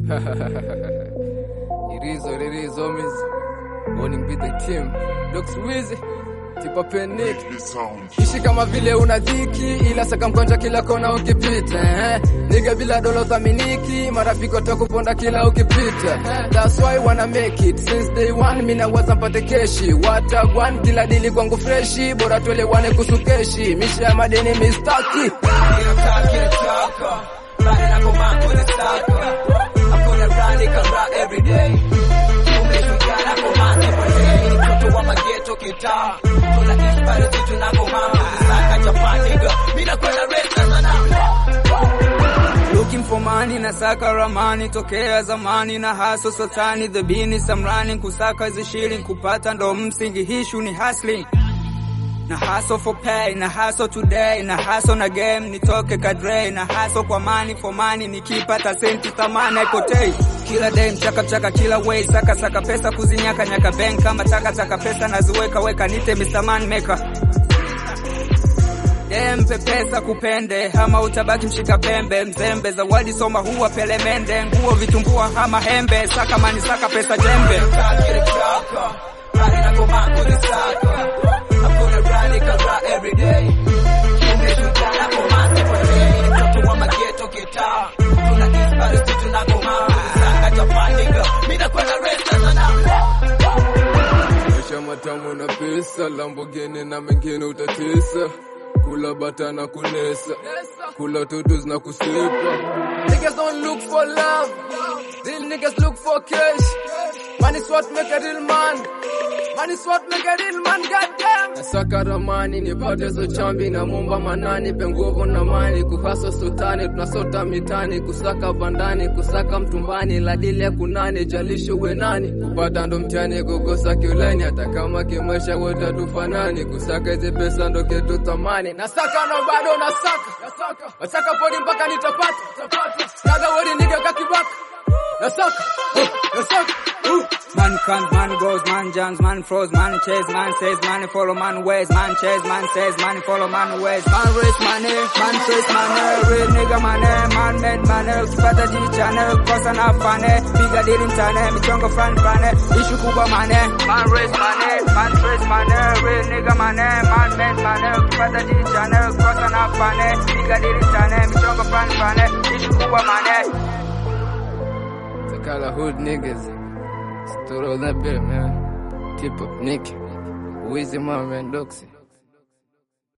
it is what it is, homies. Morning be the team. Looks wheezy. Tipa panic. Ishi kama vile una dhiki ila saka mkonja kila kona ukipita eh. Niga bila dola thaminiki marafiki watakuponda kila ukipita eh. That's why wanna make it since day one mina waza mpate keshi watagwan kila dili kwangu freshi bora tuelewane kuhusu keshi misha ya madeni mistaki Looking for money na saka ramani tokea zamani na haso sotani the bini samrani kusaka hizi shilling kupata ndo msingi hishu ni hustling na hustle for pay na hustle today na hustle na game nitoke kadre na hustle kwa money for money nikipata senti thamani haipotei kila day mchaka mchaka kila way saka saka pesa kuzinyaka nyaka bank kama taka taka pesa naziweka weka nite Mr. Man maker Dempe pesa kupende hama utabaki mshika pembe mzembe zawadi soma huwa pelemende nguo vitumbua hama hembe saka mani saka pesa jembe Maisha matamu na pesa, Lamborghini na mengine utatesa. Kula bata na kunesa, kula tutus na kusepa. Niggas don't look for love, real niggas look for cash. Money is what make a real man. Money is what make a real man, goddamn. Nasaka ramani nipate zo chambi na mumba manani penguvu na mani kuhasa sultani tunasota mitani kusaka bandani kusaka mtumbani ladile kunani jalisho we nani kupata ndo mtihani kukosa kiuleni hata kama kimaisha wote tufanani kusaka hizi pesa ndo kitu thamani nasaka no bado nasaka nasaka podi mpaka nitapata naga wodi niga kakibaka nasaka uh, nasaka uh. Man comes, man goes, man jumps, man froze, man chase, man says, man follow, man ways, man chase, man says, man follow, man ways, man race money, man chase money, real nigga money, man made money, ukipata jichane, kosa na fane, piga dili mtane, michongo fan fane, ishu kubwa money, man race money, man chase money, real nigga money, man made money, ukipata jichane, kosa na fane, piga dili mtane, michongo fan fane, ishu kubwa money. Sakala hood niggas. Stood all that bit, man. Tip up Nick. Wheezy, my man, Doxy.